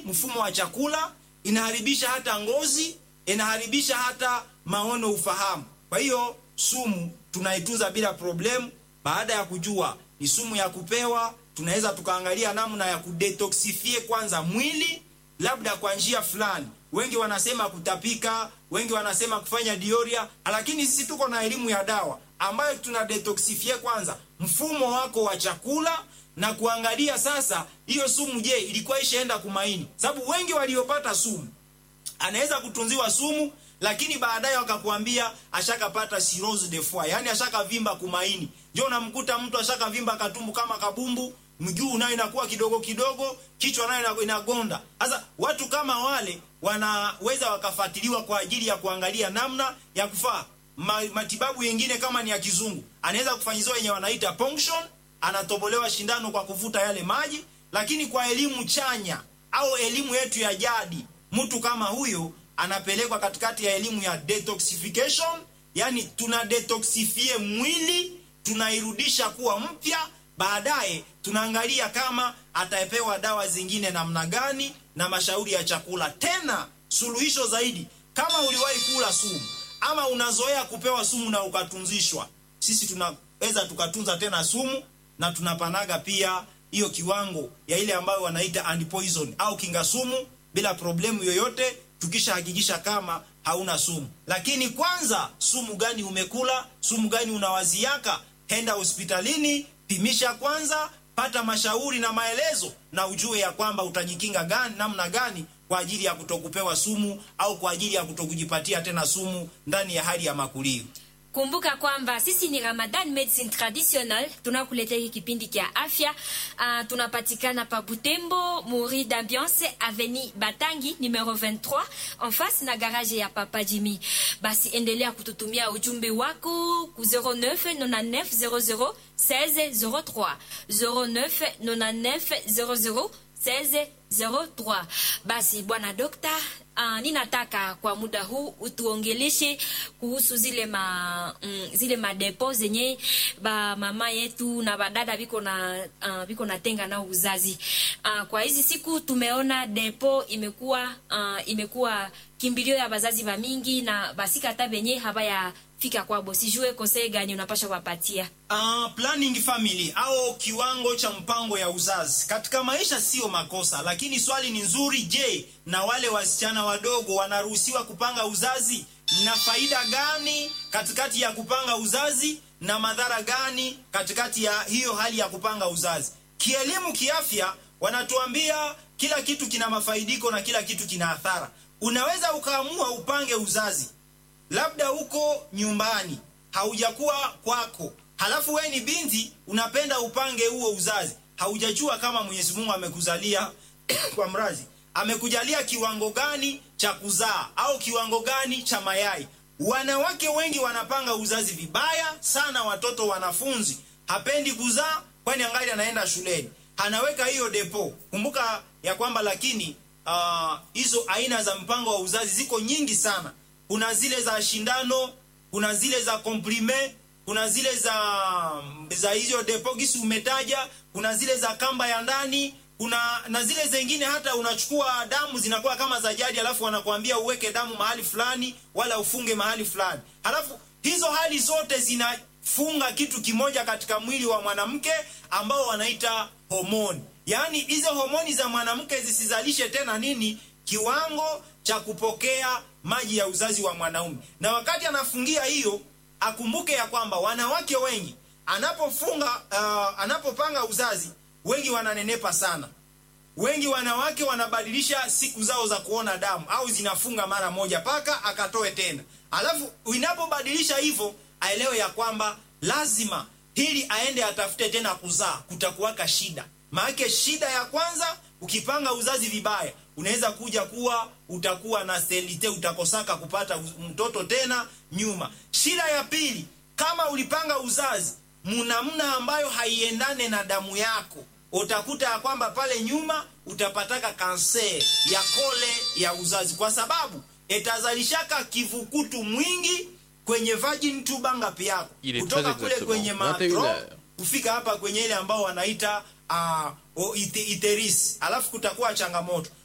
mfumo wa chakula, inaharibisha hata ngozi, inaharibisha hata maono, ufahamu. Kwa hiyo sumu tunaitunza bila problemu. Baada ya kujua ni sumu ya kupewa, tunaweza tukaangalia namna ya kudetoxifie kwanza mwili, labda kwa njia fulani. Wengi wanasema kutapika, wengi wanasema kufanya dioria, lakini sisi tuko na elimu ya dawa ambayo tuna detoxifie kwanza mfumo wako wa chakula na kuangalia sasa hiyo sumu, je, ilikuwa ishaenda kumaini? Sababu wengi waliopata sumu anaweza kutunziwa sumu lakini baadaye wakakuambia ashakapata cirrhose de foie, yani ashakavimba kumaini. Ndio unamkuta mtu ashakavimba katumbu kama kabumbu, mguu nayo inakuwa kidogo kidogo, kichwa nayo inagonda. Sasa watu kama wale wanaweza wakafuatiliwa kwa ajili ya kuangalia namna ya kufaa Ma, matibabu yengine kama ni ya kizungu anaweza kufanyiziwa yenye wanaita ponction, anatobolewa shindano kwa kuvuta yale maji. Lakini kwa elimu chanya au elimu yetu ya jadi, mtu kama huyo anapelekwa katikati ya elimu ya detoxification, yani tuna detoxifie mwili, tunairudisha kuwa mpya. Baadaye tunaangalia kama atapewa dawa zingine namna gani na mashauri ya chakula. Tena suluhisho zaidi, kama uliwahi kula sumu ama unazoea kupewa sumu na ukatunzishwa, sisi tunaweza tukatunza tena sumu na tunapanaga pia hiyo kiwango ya ile ambayo wanaita antipoison au kinga sumu bila problemu yoyote tukishahakikisha kama hauna sumu. Lakini kwanza, sumu gani umekula? Sumu gani unawaziaka? Henda hospitalini, pimisha kwanza, pata mashauri na maelezo, na ujue ya kwamba utajikinga gani, namna gani kwa ajili ya kutokupewa sumu au kwa ajili ya kutokujipatia tena sumu ndani ya hali ya makulio. Kumbuka kwamba sisi ni Ramadan Medicine Traditional, tunakuletea hiki kipindi kia afya. Uh, tunapatikana pa Butembo, Muri d'Ambiance, Avenue Batangi numero 23 en face na garage ya Papa Jimmy. Basi endelea kututumia ujumbe wako ku 0999 00 16 03 0999 00 1603. Basi bwana dokta, uh, ninataka kwa muda huu utuongeleshe kuhusu zile ma mm, zile madepo zenye ba mama yetu na badada biko na uh, biko natenga na uzazi. Uh, kwa hizi siku tumeona depo imekuwa uh, imekuwa kimbilio ya bazazi ba mingi na basika hata benye habaya fika kwabo, sijue konsei gani unapasha kuwapatia? Uh, planning family au kiwango cha mpango ya uzazi katika maisha sio makosa, lakini swali ni nzuri. Je, na wale wasichana wadogo wanaruhusiwa kupanga uzazi? Na faida gani katikati ya kupanga uzazi na madhara gani katikati ya hiyo hali ya kupanga uzazi? Kielimu, kiafya, wanatuambia kila kitu kina mafaidiko na kila kitu kina athara. Unaweza ukaamua upange uzazi labda uko nyumbani haujakuwa kwako, halafu we ni binti unapenda upange huo uzazi, haujajua kama Mwenyezi Mungu amekuzalia kwa mrazi, amekujalia kiwango gani cha kuzaa au kiwango gani cha mayai. Wanawake wengi wanapanga uzazi vibaya sana. Watoto wanafunzi hapendi kuzaa, kwani angali anaenda shuleni, anaweka hiyo depo. Kumbuka ya kwamba lakini hizo uh, aina za mpango wa uzazi ziko nyingi sana kuna zile za shindano, kuna zile za komprime, kuna zile za za hizo depogisi umetaja, kuna zile za kamba ya ndani, kuna na zile zingine hata unachukua damu zinakuwa kama za jadi, alafu wanakuambia uweke damu mahali fulani wala ufunge mahali fulani. Halafu hizo hali zote zinafunga kitu kimoja katika mwili wa mwanamke ambao wanaita homoni. Yaani hizo homoni za mwanamke zisizalishe tena nini? Kiwango cha kupokea maji ya uzazi wa mwanaume. Na wakati anafungia hiyo, akumbuke ya kwamba wanawake wengi anapofunga uh, anapopanga uzazi, wengi wananenepa sana. Wengi wanawake wanabadilisha siku zao za kuona damu au zinafunga mara moja paka akatoe tena. Alafu inapobadilisha hivyo, aelewe ya kwamba lazima hili aende atafute tena kuzaa, kutakuwaka shida. Maana shida ya kwanza, ukipanga uzazi vibaya unaweza kuja kuwa utakuwa na selite, utakosaka kupata mtoto tena nyuma. Shida ya pili, kama ulipanga uzazi munamna ambayo haiendane na damu yako, utakuta ya kwamba pale nyuma utapataka kanser ya kole ya uzazi, kwa sababu itazalishaka kivukutu mwingi kwenye virgin tube ngapi yako kutoka kule kwenye matro kufika hapa kwenye ile ambao wanaita uh, iteris, alafu kutakuwa changamoto